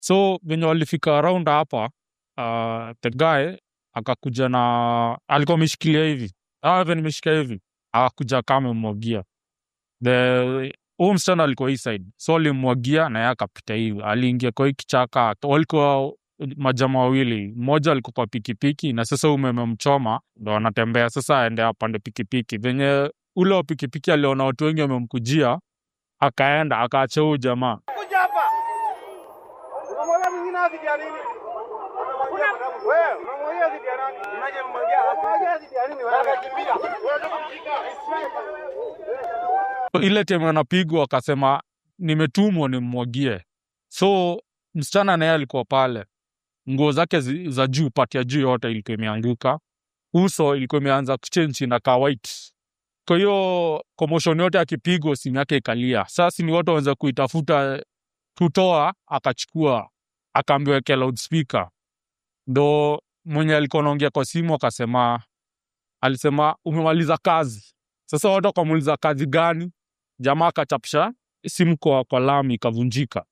so venye walifika around hapa uh, the guy akakuja na alikuwa ameshikilia hivi ah, venye nimeshika hivi akakuja kama amemwagia the huu msichana alikuwa hii side so alimwagia na yeye akapita hivi aliingia kwa hii kichaka walikuwa majama wawili mmoja alikuwa kwa pikipiki na sasa umeme mchoma ndo anatembea sasa aende apande pikipiki venye ule wa pikipiki aliona watu wengi wamemkujia akaenda akaacha huyu jamaa Kuja hapa. Unamwaga mwingine azidi ya nini? Wewe unamwaga azidi ya nani? Unajemwagia hapo. Unamwaga azidi ya nini wewe? Akakimbia. Wewe ndio kumshika. ile time anapigwa akasema nimetumwa nimmwagie so msichana naye alikuwa pale nguo zake zi- za juu pati ya juu yote ilikuwa imeanguka uso ilikuwa imeanza kuchenji na ka white kwa hiyo commotion yote akipigwa simu yake ikalia sasa ni watu wanaweza kuitafuta kutoa akachukua akaambiwa weke loudspeaker ndo mwenye alikuwa anaongea kwa simu akasema alisema umemaliza kazi sasa watu wakamuuliza kazi gani jamaa akachapisha simu kwa, kwa lami ikavunjika